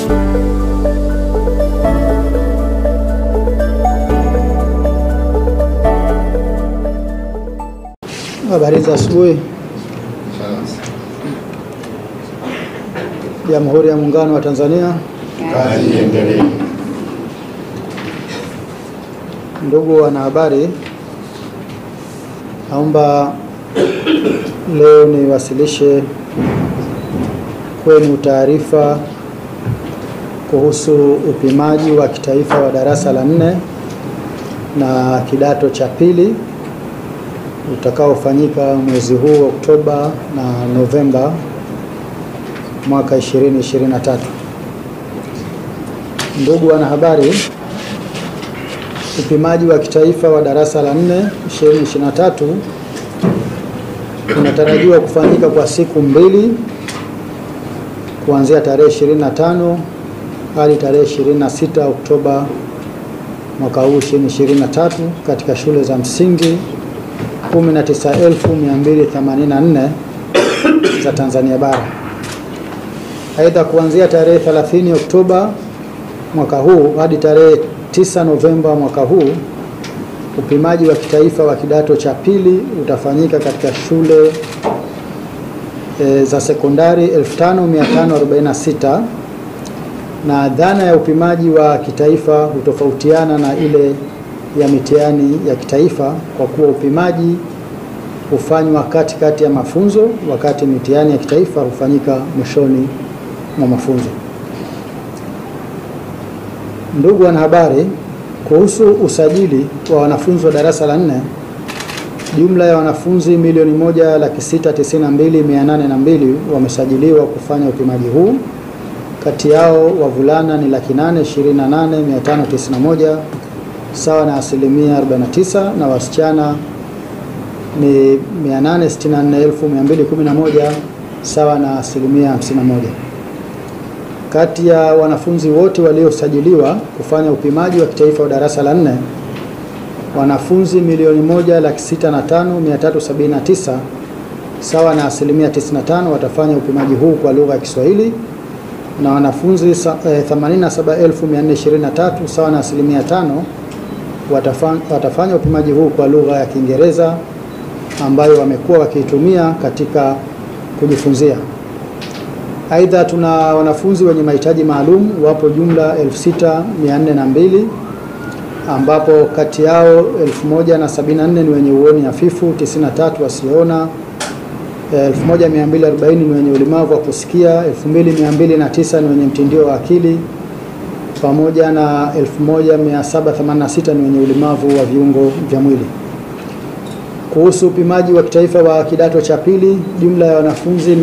Habari za asubuhi. Jamhuri ya Muungano wa Tanzania. Kazi iendelee. Ndugu wanahabari, naomba leo niwasilishe kwenu taarifa kuhusu upimaji wa kitaifa wa darasa la nne na kidato cha pili utakaofanyika mwezi huu wa Oktoba na Novemba mwaka 2023. Ndugu wanahabari, upimaji wa kitaifa wa darasa la 4 2023 unatarajiwa kufanyika kwa siku mbili kuanzia tarehe 25 hadi tarehe 26 Oktoba mwaka huu 2023 katika shule za msingi 19284 za Tanzania bara. Aidha, kuanzia tarehe 30 Oktoba mwaka huu hadi tarehe 9 Novemba mwaka huu upimaji wa kitaifa wa kidato cha pili utafanyika katika shule e, za sekondari 5546 na dhana ya upimaji wa kitaifa hutofautiana na ile ya mitihani ya kitaifa kwa kuwa upimaji hufanywa katikati ya mafunzo wakati mitihani ya kitaifa hufanyika mwishoni mwa mafunzo. Ndugu wanahabari, kuhusu usajili wa wanafunzi wa darasa la nne, jumla ya wanafunzi milioni moja laki sita tisini na mbili mia nane na mbili wamesajiliwa kufanya upimaji huu. Kati yao wavulana ni laki nane ishirini na nane mia tano tisini na moja sawa na asilimia 49 na wasichana ni 864211 sawa na asilimia 51. Kati ya wanafunzi wote waliosajiliwa kufanya upimaji wa kitaifa wa darasa la nne, wanafunzi milioni moja laki sita na tano mia tatu sabini na tisa sawa na asilimia 95 watafanya upimaji huu kwa lugha ya Kiswahili na wanafunzi eh, 87423 sawa na asilimia tano watafanya, watafanya upimaji huu kwa lugha ya Kiingereza ambayo wamekuwa wakiitumia katika kujifunzia. Aidha, tuna wanafunzi wenye mahitaji maalum wapo jumla 6402 ambapo kati yao 1074 ni wenye uoni hafifu, 93 wasioona, 1240 ni wenye ulemavu wa kusikia, 2209 ni wenye mtindio wa akili pamoja na 1786 ni wenye ulemavu wa viungo vya mwili. Kuhusu upimaji wa kitaifa wa kidato cha pili, jumla ya wanafunzi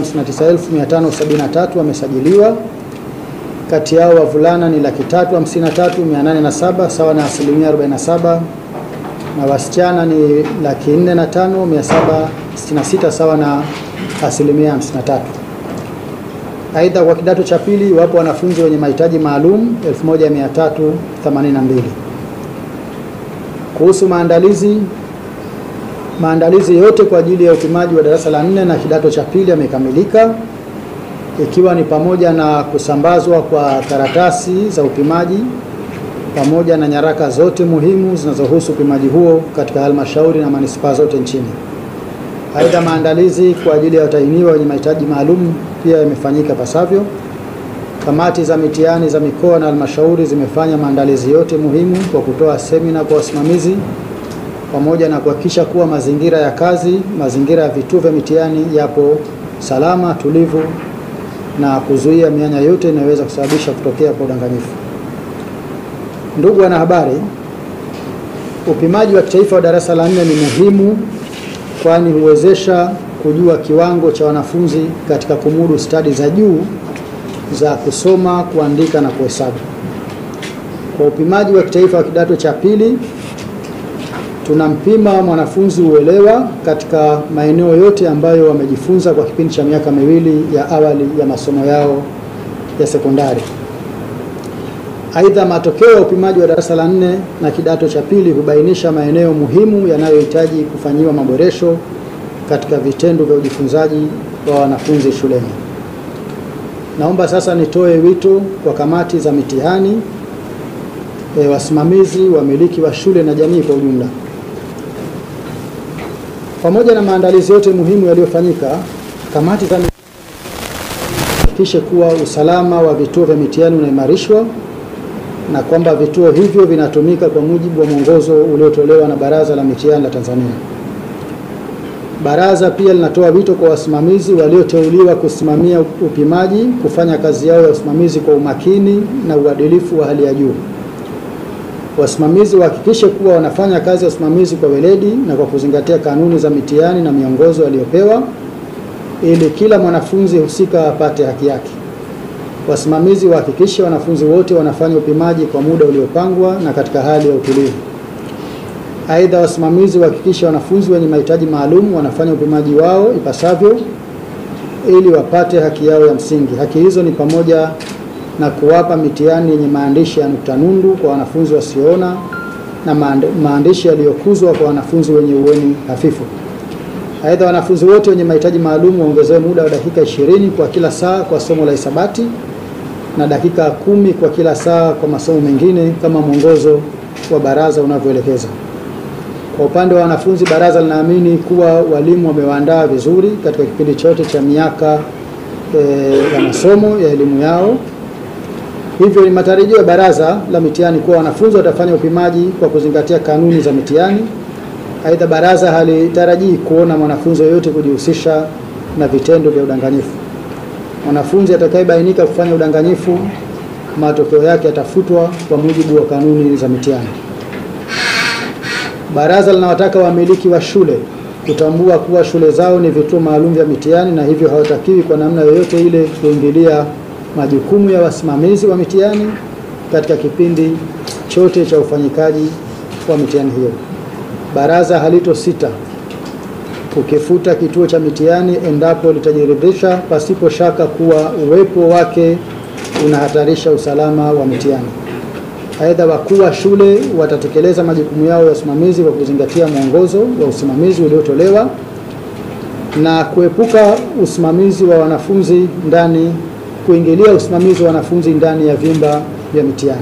759573 wamesajiliwa. Kati yao wavulana ni laki tatu hamsini na tatu mia nane na saba sawa na asilimia 47 na wasichana ni laki nne na tano mia saba sitini na sita sawa na asilimia 53. Aidha, kwa kidato cha pili wapo wanafunzi wenye mahitaji maalum 1382. Kuhusu maandalizi, maandalizi yote kwa ajili ya upimaji wa darasa la nne na kidato cha pili yamekamilika, ikiwa ni pamoja na kusambazwa kwa karatasi za upimaji pamoja na nyaraka zote muhimu zinazohusu upimaji huo katika halmashauri na manispaa zote nchini. Aidha, maandalizi kwa ajili ya watahiniwa wenye mahitaji maalum pia yamefanyika pasavyo. Kamati za mitihani za mikoa na halmashauri zimefanya maandalizi yote muhimu kwa kutoa semina kwa wasimamizi pamoja na kuhakikisha kuwa mazingira ya kazi, mazingira ya vituo vya mitihani yapo salama, tulivu na kuzuia mianya yote inayoweza kusababisha kutokea kwa udanganyifu. Ndugu wanahabari, upimaji wa kitaifa wa darasa la nne ni muhimu kwani huwezesha kujua kiwango cha wanafunzi katika kumudu stadi za juu za kusoma, kuandika na kuhesabu. Kwa upimaji wa kitaifa wa kidato cha pili, tunampima mwanafunzi uelewa katika maeneo yote ambayo wamejifunza kwa kipindi cha miaka miwili ya awali ya masomo yao ya sekondari. Aidha, matokeo ya upimaji wa darasa la nne na kidato cha pili hubainisha maeneo muhimu yanayohitaji kufanyiwa maboresho katika vitendo vya ujifunzaji wa wanafunzi shuleni. Naomba sasa nitoe wito kwa kamati za mitihani, e, wasimamizi, wamiliki wa shule na jamii kwa ujumla. Pamoja na maandalizi yote muhimu yaliyofanyika, kamati za mitihani hakikishe kuwa usalama wa vituo vya mitihani unaimarishwa na kwamba vituo hivyo vinatumika kwa mujibu wa mwongozo uliotolewa na Baraza la Mitihani la Tanzania. Baraza pia linatoa wito kwa wasimamizi walioteuliwa kusimamia upimaji kufanya kazi yao ya usimamizi kwa umakini na uadilifu wa hali ya juu. Wasimamizi wahakikishe kuwa wanafanya kazi ya usimamizi kwa weledi na kwa kuzingatia kanuni za mitihani na miongozo aliyopewa ili kila mwanafunzi husika apate haki yake. Wasimamizi wahakikishe wanafunzi wote wanafanya upimaji kwa muda uliopangwa na katika hali ya utulivu. Aidha, wasimamizi wahakikishe wanafunzi wenye mahitaji maalum wanafanya upimaji wao ipasavyo ili wapate haki yao ya msingi. Haki hizo ni pamoja na kuwapa mitihani yenye maandishi ya nukta nundu kwa wanafunzi wasioona na maandishi yaliyokuzwa kwa wanafunzi wenye uoni hafifu. Aidha, wanafunzi wote wenye mahitaji maalum waongezewe muda wa dakika 20 kwa kila saa kwa somo la hisabati na dakika kumi kwa kila saa kwa masomo mengine kama mwongozo wa baraza unavyoelekeza. Kwa upande wa wanafunzi, baraza linaamini kuwa walimu wamewaandaa vizuri katika kipindi chote cha miaka e, ya masomo ya elimu yao. Hivyo ni matarajio ya baraza la mitihani kuwa wanafunzi watafanya upimaji kwa kuzingatia kanuni za mitihani. Aidha, baraza halitarajii kuona mwanafunzi yoyote kujihusisha na vitendo vya udanganyifu. Mwanafunzi atakayebainika kufanya udanganyifu, matokeo yake yatafutwa kwa mujibu wa kanuni za mitihani. Baraza linawataka wamiliki wa shule kutambua kuwa shule zao ni vituo maalum vya mitihani na hivyo hawatakiwi kwa namna yoyote ile kuingilia majukumu ya wasimamizi wa mitihani katika kipindi chote cha ufanyikaji wa mitihani hiyo. Baraza halitosita kukifuta kituo cha mitihani endapo litajiridhisha pasipo shaka kuwa uwepo wake unahatarisha usalama wa mitihani. Aidha, wakuu wa shule watatekeleza majukumu yao ya usimamizi kwa kuzingatia mwongozo wa usimamizi uliotolewa na kuepuka usimamizi wa wanafunzi ndani kuingilia usimamizi wa wanafunzi ndani ya vyumba vya mitihani.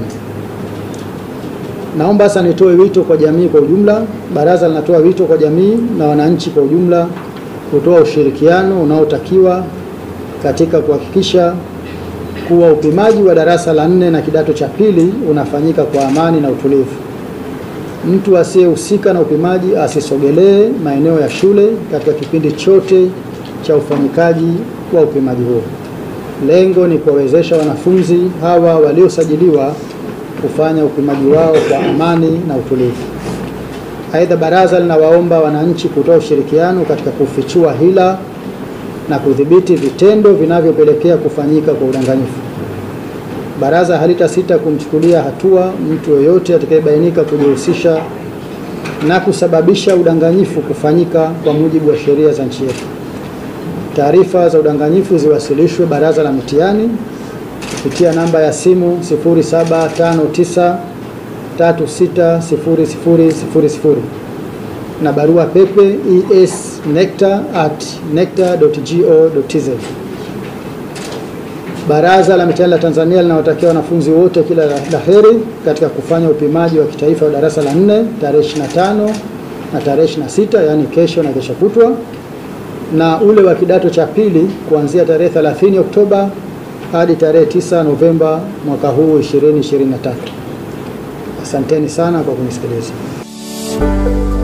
Naomba sasa nitoe wito kwa jamii kwa ujumla. Baraza linatoa wito kwa jamii na wananchi kwa ujumla kutoa ushirikiano unaotakiwa katika kuhakikisha kuwa upimaji wa darasa la nne na kidato cha pili unafanyika kwa amani na utulivu. Mtu asiyehusika na upimaji asisogelee maeneo ya shule katika kipindi chote cha ufanyikaji wa upimaji huo. Lengo ni kuwawezesha wanafunzi hawa waliosajiliwa kufanya upimaji wao kwa amani na utulivu. Aidha, baraza linawaomba wananchi kutoa ushirikiano katika kufichua hila na kudhibiti vitendo vinavyopelekea kufanyika kwa udanganyifu. Baraza halitasita kumchukulia hatua mtu yoyote atakayebainika kujihusisha na kusababisha udanganyifu kufanyika kwa mujibu wa sheria za nchi yetu. Taarifa za udanganyifu ziwasilishwe Baraza la Mitihani kupitia namba ya simu 0759360000 na barua pepe esnecta@necta.go.tz. Baraza la Mitihani la Tanzania linawatakia wanafunzi wote kila la heri katika kufanya upimaji wa kitaifa wa darasa la 4 tarehe 25 na tarehe 26, yaani kesho na kesho kutwa, na ule wa kidato cha pili kuanzia tarehe 30 Oktoba hadi tarehe 9 Novemba mwaka huu 2023. Asanteni sana kwa kunisikiliza.